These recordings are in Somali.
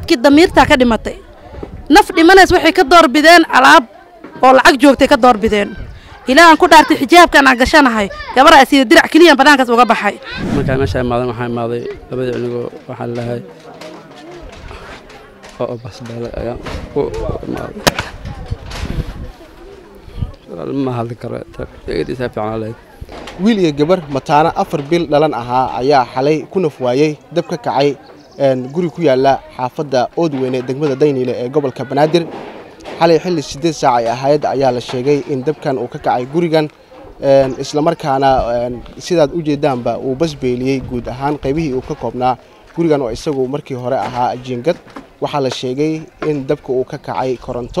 dadkii damiirtaa ka dhimatay naf dhimanays waxay ka doorbideen alaab oo lacag joogtay ka doorbideen ilaa aan ku dhaartay xijaabkan aan gashanahay gabaraa sida dirac keliyan bannaankaas uga baxay markaa meesha imaadan waxaa imaaday labadii cunugoo waxaa lalahay oo basbaale ayaan ku imaaday ma hadli karo eegadiisaa fiican leed wiil iyo gabar mataano afar bil dhalan ahaa ayaa xalay ku naf waayey dab ka kacay guri ku yaala xaafadda oodweyne degmada dayniile ee gobolka banaadir xalay xilli siddeed saac ay ahayd ayaa la sheegay in dabkan uu ka kacay gurigan islamarkaana sidaad u jeedaanba uu basbeeliyey guud ahaan qaybihii uu ka koobnaa gurigan oo isagu markii hore ahaa jiingad waxaa la sheegay in dabka uu ka kacay koronto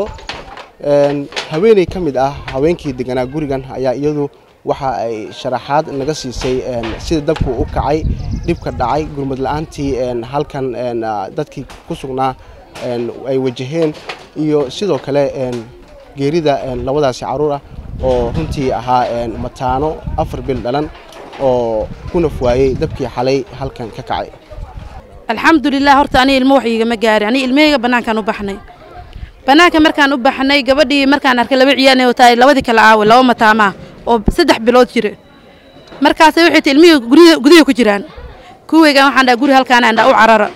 haweeney ka mid ah haweenkii deganaa gurigan ayaa iyadu waxa ay sharaxaad naga siisay sida dabku u kacay dhibka dhacay gurmad la-aantii halkan dadkii ku sugnaa ay wajaheen iyo sidoo kale geerida labadaasi caruur ah oo runtii ahaa mataano afar bil dhalan oo ku naf waayey dabkii xalay halkan ka kacay alxamdulilah horta aniga ilmo wax iigama gaarin aniga ilmahayga bannaankaan u baxnay bannaanka markaan u baxnay gabadhii markaan arkay laba ciyaanay wataa labadii kala aawe laba mataamaa oo saddex bilood jira markaasay waxay ti ilmihii gurya gudaha ku jiraan kuweygan waxaan dhaha guri halkaan aan dhaha u carara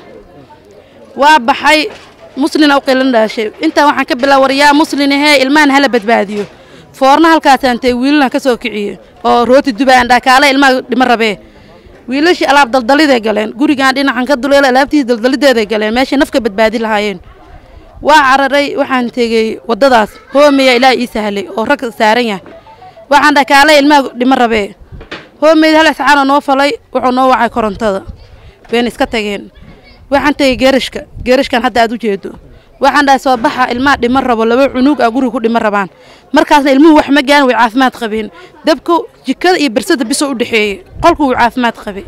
waa baxay muslina u qilan dhaashay intaa waxaan ka bilaa war yaa muslin ahee ilmahan hala badbaadiyo foorna halkaasaan tee wiilalan ka soo kiciye oo rooti duba aan dhaha kaala ilmaha dhima rabee wiilashii alaab daldaliday galeen gurigaan dhinacan ka duleela alaabtiisi daldalideeday galeen meeshay nafka badbaadi lahaayeen waa cararay waxaan tegey waddadaas hoomeya ilaa ii sahlay oo rag saaran yahay waxaan dhaha kaala ilmaha dhima rabee hoomeyd hal iscaanoo noo falay wuxuu noo wacay korontada wayna iska tageen waxaan tegey geerashka geerashkan hadda aad u jeedo waxaan dhahay soo baxa ilmaha dhima rabo laba cunug a guriga ku dhima rabaan markaasna ilmuhu wax ma gaarin way caafimaad qabeen dabku jikada iyo bersada bisoo u dhexeeyey qolku wuu caafimaad qabay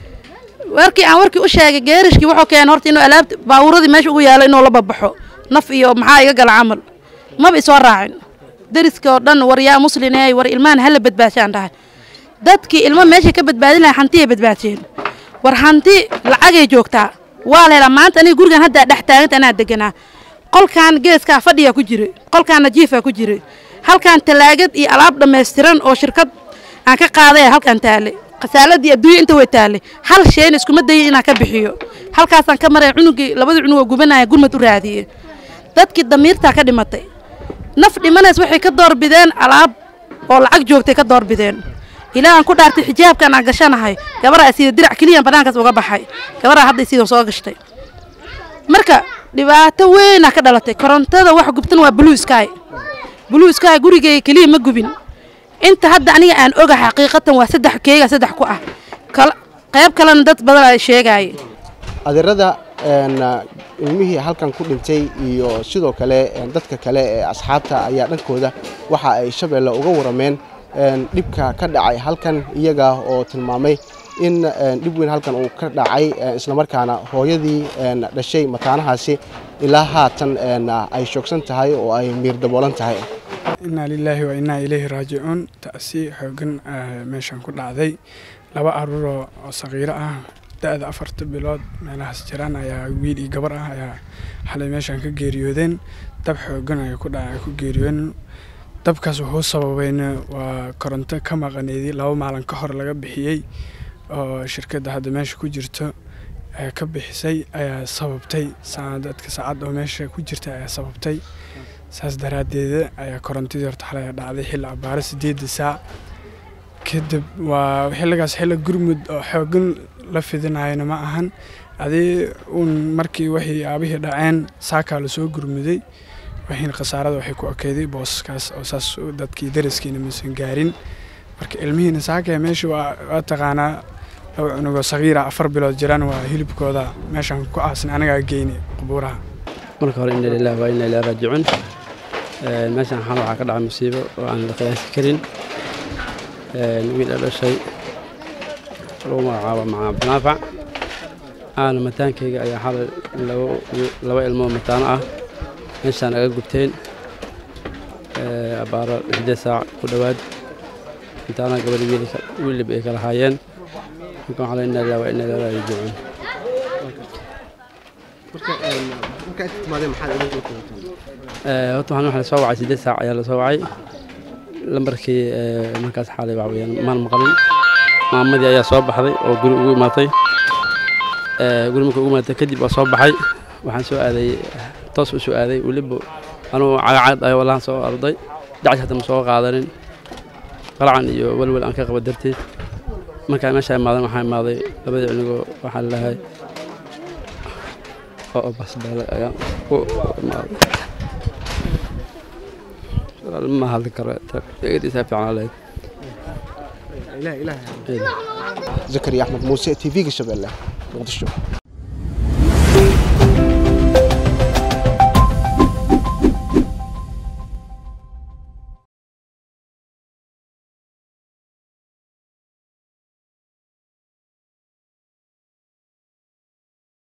warkii aan warkii u sheegay geerashkii wuxuu keenay horta inuu alaabta baabuuradii meesha ugu yaalo inuu la babaxo naf iyo maxaa iga gala camal maba isoo raacin dariska oo dhan war yaa musliney war ilmahan hala badbaashaan dhahay dadkii ilmo meeshay ka badbaadin lahay hantiyay badbaadsheen war hanti lacagay joogtaa waa la helaa maanta aniga gurigan haddaa dhex taaganta anaa deganaa qolkan geeskaa fadhiyaa ku jiray qolkaan najiifaa ku jiray halkaan talaagad iyo alaab dhammaystiran oo shirkad aan ka qaaday halkaan taale khasaaladii adduunya inta way taale hal shayna iskuma dayin inaan ka bixiyo halkaasaan ka maray cunugii labadii cunug oo gubanaya gurmad u raadiyey dadkii damiirtaa ka dhimatay naf dhimanays waxay ka doorbideen alaab oo lacag joogtay ka doorbideen ilaa aan ku dhaartay xijaabkan aan gashanahay gabaraa sida dirac keliyan bannaankaas uga baxay gabaraa hadda sidan soo gashtay marka dhibaato weynaa ka dhalatay korontada wax gubtan waa blue sky blue sky gurigeyga keliya ma gubin inta hadda aniga aan oga xaqiiqatan waa saddex keega saddex ku ah qayb kalena dad badan ay sheegaaye adeerada ilmihii halkan ku dhintay iyo sidoo kale dadka kale ee asxaabta ayaa dhankooda waxa ay shabeelle uga warameen dhibka ka dhacay halkan iyaga oo tilmaamay in dhib weyn halkan uu ka dhacay islamarkaana hooyadii dhashay mataanahaasi ilaa haatan ay shoogsan tahay oo ay miir daboolan tahay innaa lilaahi wa innaa ilayhi raajicuun ta'si xoogan meeshan ku dhacday laba aruuroo oo saqiiro ah da-da afarta bilood meelahaas jiraan ayaa wiil iyo gabar ah ayaa xalay meeshan ka geeriyoodeen dab xoogan ay ku dhaca ku geeriyoodeen dabkaas wuxuu sababayna waa koronto ka maqaneedii laba maalin ka hor laga bixiyey oo shirkadda hadda meesha ku jirto ka bixisay ayaa sababtay dadka saacad oo meesha ku jirta ayaa sababtay saas daraaddeeda ayaa korontadii horta xalay dhacday xilli abaaro sideedda saac kadib waa xilligaas xilli gurmud oo xoogan la fidinayana ma ahan adii uun markii waxay aabihii dhaceen saakaa lasoo gurmuday waxiina khasaarada waxay ku ekeyday booskaas oo saas dadkii daraskiina maysan gaarin marka ilmihiina saakaya meesha waa taqaanaa laba cunugoo sagiira afar bilood jiraan waa hilibkooda meeshaan ku aasin anagaa geyni qubuuraha marka hore inna lillahi waa inna ilaahi raajicuun meeshaan xal waxaa ka dhacay musiibo oo aan la qiyaasi karin wiil a dhashay lagu magacaabo macaab naafac aana mataankayga ayaa xalay laba ilmoo mataano ah meeshaan aga gubteen abaaro lixdeed saac ku dhowaad intaana gabadhi wiilib ay kala haayeen marka waxaa la inna lillahi waa inna ilaahi raajicuun markaa inta timaadeen maxaad uga soo kulanteen Ee, horta waxaan waxaa la soo wacay siddeed saac ayaa la soo wacay lambarkii ee, markaas xaalay waxa weeyaan maan maqalin maamadii ayaa soo baxday oo guri ugu imaatay Ee, guri markii ugu imaatay kadib waa soo baxay waxaan soo aaday toos u soo aaday weliba anugu cagacad ayaa wallahan soo arday dacash hata ma soo qaadanin qalacan iyo welwel aan ka qaba darteed markaan meesha imaadan waxaa imaaday labadii cunugoo waxaa lalahay oo basbaale ayaan u imaaday ma hadli karo eegadiisaa fiicnaa lahayd ilaah ilaah zakariya axmed muuse t v-ga shabeelle muqdisho